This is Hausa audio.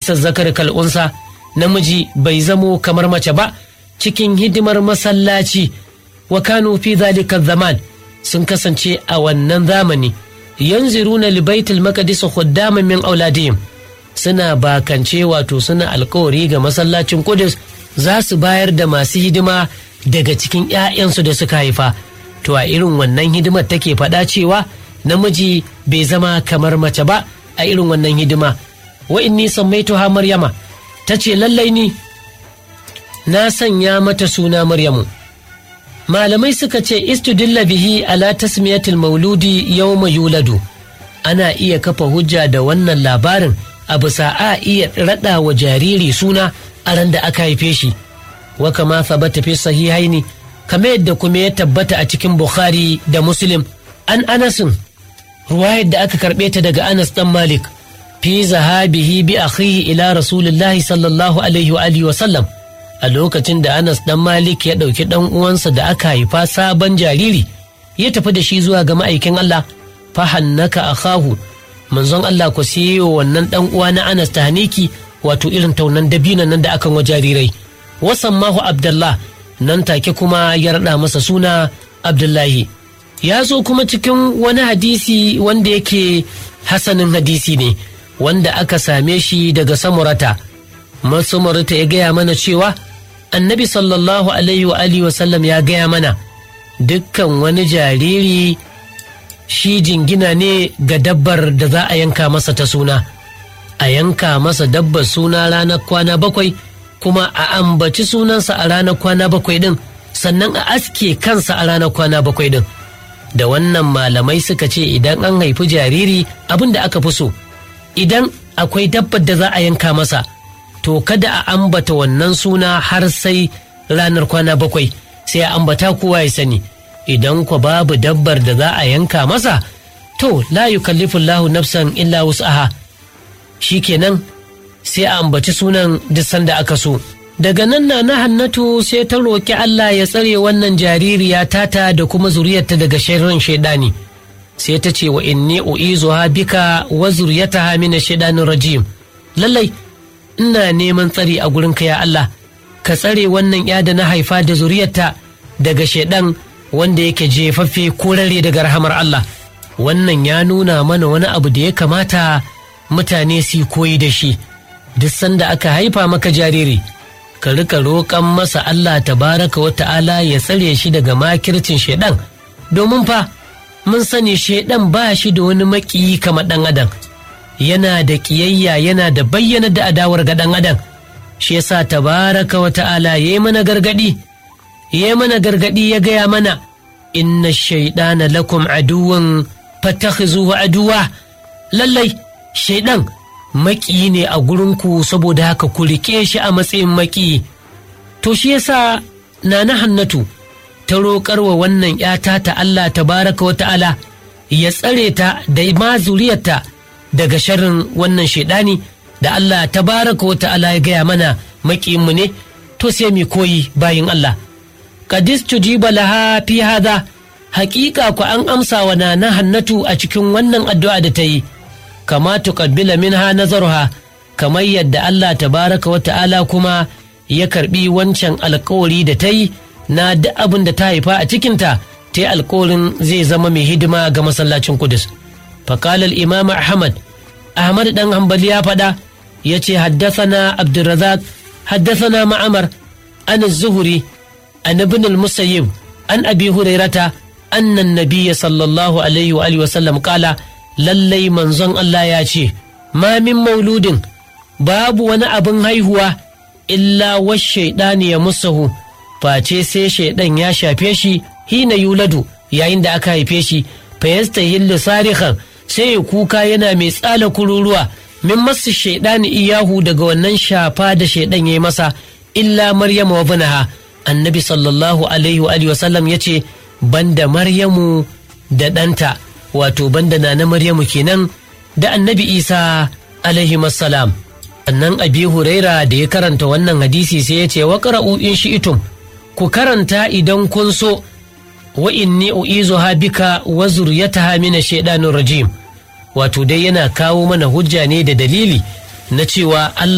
laisa zakar kal'unsa namiji bai zamo kamar mace ba cikin hidimar masallaci wa kanu fi zalika zaman sun kasance a wannan zamani yanziruna li baitul maqdis khuddaman min auladihim suna bakance wato suna alkawari ga masallacin Qudus za su bayar da masu hidima daga cikin 'ya'yansu da suka haifa to a irin wannan hidimar take faɗa cewa namiji bai zama kamar mace ba a irin wannan hidima wa inni sammaituha maryama ta ce lallai ni na sanya mata suna maryamu malamai suka ce istudilla bihi ala tasmiyatil mauludi yawma yuladu ana iya kafa hujja da wannan labarin a bisa a iya raɗa wa jariri suna a ran da aka haife shi wa kama sabata fi sahihaini kamar yadda kuma ya tabbata a cikin bukhari da muslim an anasin ruwayar da aka karɓe ta daga anas dan malik fi zahabihi bi akhihi ila rasulillahi sallallahu alaihi wa alihi wa sallam a lokacin da Anas dan Malik ya ɗauki ɗan uwansa da aka haifa sabon jariri ya tafi da shi zuwa ga ma'aikin Allah fahannaka akahu manzon Allah ku siyo wannan ɗan uwa na Anas ta haniki wato irin taunan dabinan nan da akan wa jarirai wasan mahu Abdullah nan take kuma ya raɗa masa suna Abdullahi ya zo kuma cikin wani hadisi wanda yake hasanin hadisi ne wanda aka same shi daga samurata masumurta ya gaya mana cewa annabi sallallahu alaihi wa alihi wasallam ya gaya mana dukkan wani jariri shi jingina ne ga dabbar da za a yanka masa ta suna a yanka masa dabbar suna ranar kwana bakwai kuma a ambaci sunansa a ranar kwana bakwai din sannan a aske kansa a ranar kwana bakwai din da wannan malamai suka ce idan an haifi jariri abin da aka fi so idan akwai dabbar da za a yanka masa to kada a ambata wannan suna har sai ranar kwana bakwai sai a ambata kowa ya sani idan kwa babu dabbar da za a yanka masa to la yukallifu Allahu nafsan illa wus'aha shikenan sai a ambaci sunan duk sanda aka so daga nan na na hannatu sai ta roƙi Allah ya tsare wannan jaririya tata da kuma zuriyarta daga sharrin shaidani sai ta ce wa inni u'izuha bika wa zuriyataha min shaidanin rajim lallai ina neman tsari a gurinka ya Allah ka tsare wannan ya da na haifa da zuriyarta daga shaidan wanda yake jefaffe korare daga rahamar Allah wannan ya nuna mana wani abu da ya kamata mutane su koyi da shi duk sanda aka haifa maka jariri ka rika roƙon masa Allah tabaraka wa ta'ala ya tsare shi daga makircin shaidan domin fa mun sani shaidan ba shi da wani maƙiyi kamar ɗan adam yana da ƙiyayya yana da bayyana da adawar ga ɗan adam shi yasa tabaraka wa ta'ala ya yi mana gargaɗi ya yi mana gargaɗi ya gaya mana inna shaidana lakum aduwan fatakhizuhu aduwa lallai shaidan maƙiyi ne a gurinku saboda haka ku riƙe shi a matsayin maƙiyi to shi yasa nana hannatu ta roƙar wa wannan ‘yata ta Allah tabaraka wa ta'ala ya tsare ta da ma zuriyarta daga sharrin wannan shaidani da Allah tabaraka wa ta'ala ya gaya mana maƙiyinmu ne to sai mu koyi bayin Allah kadis tujiba laha fi hada haƙiƙa ku an amsa wa nana hannatu a cikin wannan addu'a da ta yi kama tuqabbila minha nazaruha kamar yadda Allah tabaraka wa ta'ala kuma ya karbi wancan alkawari da ta yi na duk abin da ta haifa a cikinta ta yi alkawarin zai zama mai hidima ga masallacin kudus fakalar imam ahmad ahmad dan hambali ya faɗa ya ce haddasana abdulrazak haddasana ma'amar an zuhuri an ibn al-musayyib an abi hurairata annan nabiyya sallallahu alaihi wa alihi wasallam kala lallai manzon Allah ya ce ma min mauludin babu wani abin haihuwa illa wash shaidani ya musahu face sai shaidan ya shafe shi hina yuladu yayin da aka haife shi fa yastahillu sarihan sai ya kuka yana mai tsala kururuwa min masu shaidani iyahu daga wannan shafa da shaidan ya yi masa illa maryamu wa bunaha annabi sallallahu alaihi wa alihi wasallam ya ce banda maryamu da ɗanta wato banda na na maryamu kenan da annabi isa alaihi salam sannan abi huraira da ya karanta wannan hadisi sai ya ce wa in shi'itum ku karanta idan kun so wa inni u'izuha bika wa zuriyataha min shaitanir rajim wato dai yana kawo mana hujja ne da dalili na cewa Allah